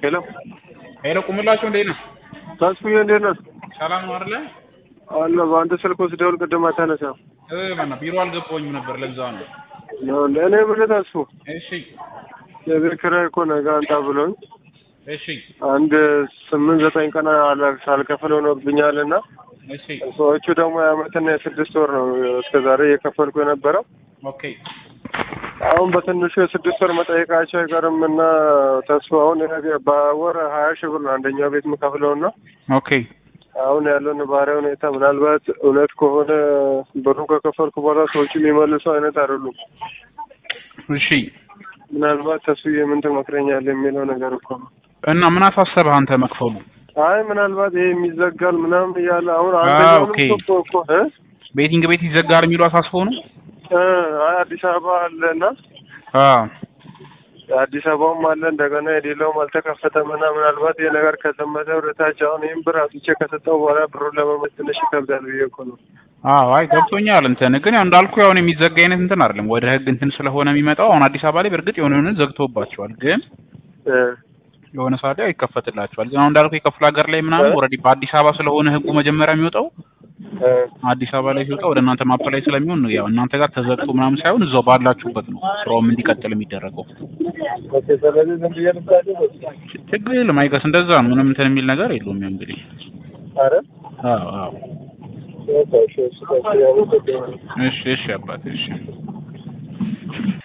ሄሎ ሄሎ ቁምላቸው እንዴት ነው? ተስፍዬ እንዴት ነህ? ሰላም ነው አይደለ? አለ በአንተ ስልክ ወስደውል ቅድም አታነሳም። እ ማነው ቢሮ አልገባሁኝም ነበር ለዛ ነው። ነው ለእኔ ብለህ ተስፉ እሺ የቤት ኪራይ እኮ ነገ አንጣ ብሎኝ እሺ አንድ ስምንት ዘጠኝ ቀን አለ- ሳልከፍል ሆኖብኛል እና እሺ ሰዎቹ ደግሞ የዓመትና የስድስት ወር ነው እስከ ዛሬ እየከፈልኩ የነበረው። ኦኬ አሁን በትንሹ የስድስት ወር መጠየቃቸው አይቀርም እና ተስፋ አሁን የነገ- በወር ሀያ ሺህ ብር ነው አንደኛው ቤት የምከፍለው እና ኦኬ አሁን ያለው ነባራዊ ሁኔታ ምናልባት እውነት ከሆነ ብሩን ከከፈልኩ በኋላ ሰዎቹ የሚመልሱ አይነት አይደሉም። እሺ ምናልባት ተስፋዬ ምን ትመክረኛለህ የሚለው ነገር እኮ ነው። እና ምን አሳሰበህ አንተ መክፈሉ? አይ ምናልባት ይሄ የሚዘጋል ምናምን እያለ አሁን ኦኬ። አንደኛውንም እኮ እኮ እ ቤቲንግ ቤት ይዘጋል የሚሉ አሳስበው ነው? እ አይ አዲስ አበባ አለ እና አ አዲስ አበባውም አለ እንደገና የሌላውም አልተከፈተም እና ምናልባት ይሄ ነገር ከዘመተ ወደታች አሁን ይህን ብር አውጥቼ ከሰጠው በኋላ ብሩን ለመመለስ ትንሽ ይከብዳል ብዬ እኮ ነው። አዎ አይ ገብቶኛል። እንትን ግን ያው እንዳልኩ ያው የሚዘጋ አይነት እንትን አይደለም። ወደ ህግ እንትን ስለሆነ የሚመጣው አሁን አዲስ አበባ ላይ በእርግጥ የሆነ የሆነ ዘግቶባቸዋል ግን እ የሆነ ሰዓት ላይ ይከፈትላቸዋል። ግን አሁን እንዳልኩ የክፍለ ሀገር ላይ ምናምን ኦልሬዲ በአዲስ አበባ ስለሆነ ህጉ መጀመሪያ የሚወጣው እ አዲስ አበባ ላይ ሲወጣ ወደ እናንተ ማፕ ላይ ስለሚሆን ያው እናንተ ጋር ተዘግቶ ምናምን ሳይሆን እዛው ባላችሁበት ነው ስራውም እንዲቀጥል የሚደረገው። ኦኬ ስለዚህ ዝም ብዬ ልምጣልህ ወይስ? ችግር የለም አይገስ እንደዛ ነው። ምንም እንትን የሚል ነገር የለውም። ያው እንግዲህ ኧረ አዎ አዎ እሺ እሺ እሺ፣ ያመሰግናለሁ። እሺ እሺ አባቴ እሺ